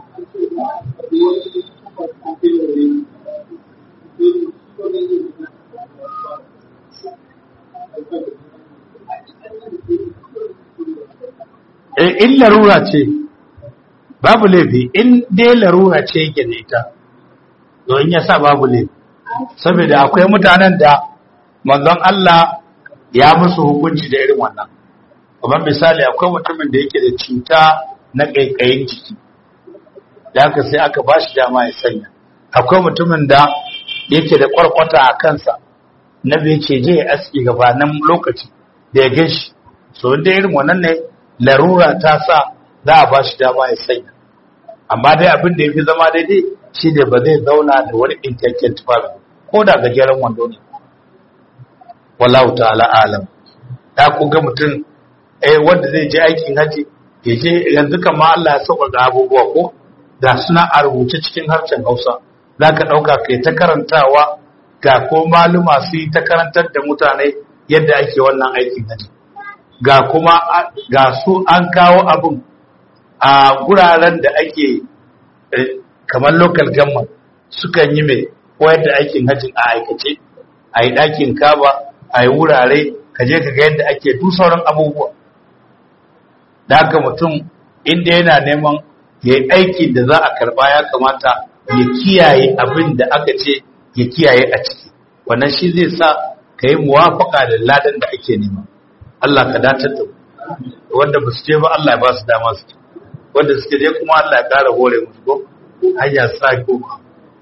in larura ce babu laifi in dai larura ce yake da ita to in ya sa babu laifi saboda akwai mutanen da manzon Allah ya musu hukunci da irin wannan kamar misali akwai mutumin da yake da cuta na ƙaiƙayin jiki da haka sai aka ba shi dama ya sanya akwai mutumin da yake da kwarkwata a kansa na bai ce je ya aski gabanin lokaci da ya gashi so da irin wannan ne larura ta sa za a ba shi dama ya sanya amma dai abin da ya fi zama daidai shi ne ba zai zauna da wani intakken tufafi ko da gajeren wando ne wallahu ta'ala alam ta ga mutum eh wanda zai je aikin haji ya je yanzu kama Allah ya sauƙaƙa abubuwa ko da suna a rubuce cikin harshen Hausa za ka ɗauka kai ta karantawa ga ko maluma su yi ta karantar da mutane yadda ake wannan aikin haji ga kuma ga su an kawo abin a guraren da ake kamar local government sukan yi mai koyar da aikin hajjin a aikace a yi ɗakin kaba a yi wurare ka je ka ga yadda ake duk sauran abubuwa da haka mutum inda yana neman ya yi aiki da za a karba ya kamata ya kiyaye abin da aka ce ya kiyaye a ciki wannan shi zai sa ka yi muwafaka da ladan da ake nema Allah ka datar da wanda ba su je ba Allah ya ba su dama su wanda suke je kuma Allah ya kara hore musu ko hanya sa goma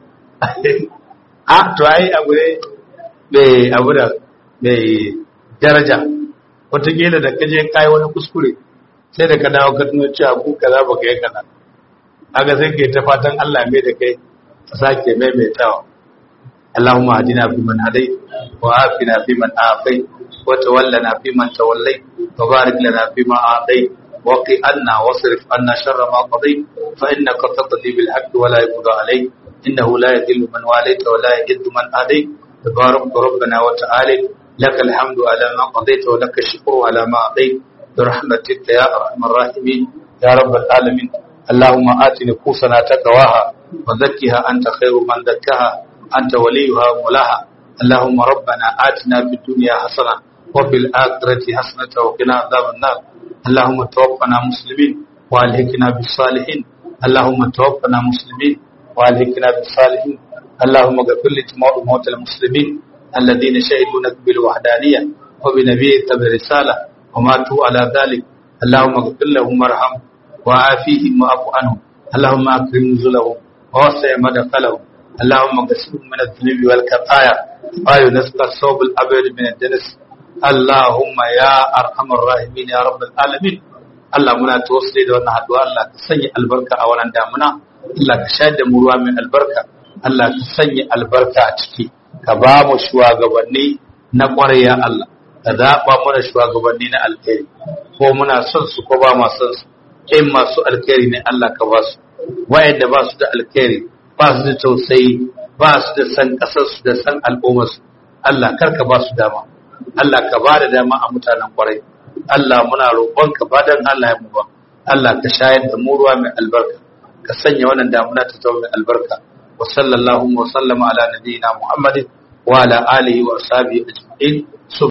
a to ai abu ne mai abu da mai daraja wataƙila da kaje kai wani kuskure sai da ka dawo ka tuno cewa ku kaza baka yi kaza aga sai kai ta fatan Allah mai da kai sake maimaitawa اللهم اهدنا فيمن هديت وعافنا فيمن عافيت وتولنا فيمن توليت وبارك لنا فيما اعطيت وقي عنا واصرف عنا شر ما قضيت فانك تقضي بالحق ولا يقضى عليك انه لا يذل من واليت ولا يعز من اديت تبارك ربنا وتعالى لك الحمد على ما قضيت ولك الشكر على ما اعطيت برحمتك يا ارحم الراحمين يا رب العالمين اللهم آت نفوسنا تقواها وزكها أنت خير من زكاها أنت وليها مولاها اللهم ربنا آتنا في الدنيا حسنة وفي الآخرة حسنة وقنا عذاب النار اللهم توفنا مسلمين والهكنا بالصالحين اللهم توفنا مسلمين والهكنا بالصالحين اللهم اغفر لجميع موتى المسلمين الذين شهدوا لك بالوحدانية وبنبيك برسالة وماتوا على ذلك اللهم اغفر لهم وارحمهم وعافيهم واعف عنهم اللهم اكرم نزلهم ووسع مدخلهم اللهم اغسلهم من الذنوب والخطايا وينسق الثوب الابيض من الدنس اللهم يا ارحم الراحمين يا رب العالمين Allah muna tawassuli da wannan haduwa Allah ka sanya albarka a wannan damuna Allah ka shayar da mu ruwa mai albarka Allah ka sanya albarka a ciki ka ba mu shugabanni na ƙwarya Allah ka zaɓa mana shugabanni na alkhairi ko muna son su ko ba ma son su in masu alkhairi ne Allah ka ba su wayanda ba su da alkhairi ba su da tausayi ba su da san kasar su da san al'ummar su Allah kar ka ba su dama Allah ka ba da dama a mutanen kwarai Allah muna roƙon ka ba dan Allah ya mu ba Allah ka shayar da mu ruwa mai albarka ka sanya wannan damuna ta zama mai albarka wa sallallahu wa sallama ala nabiyyina Muhammadin wa ala alihi wa ashabihi ajma'in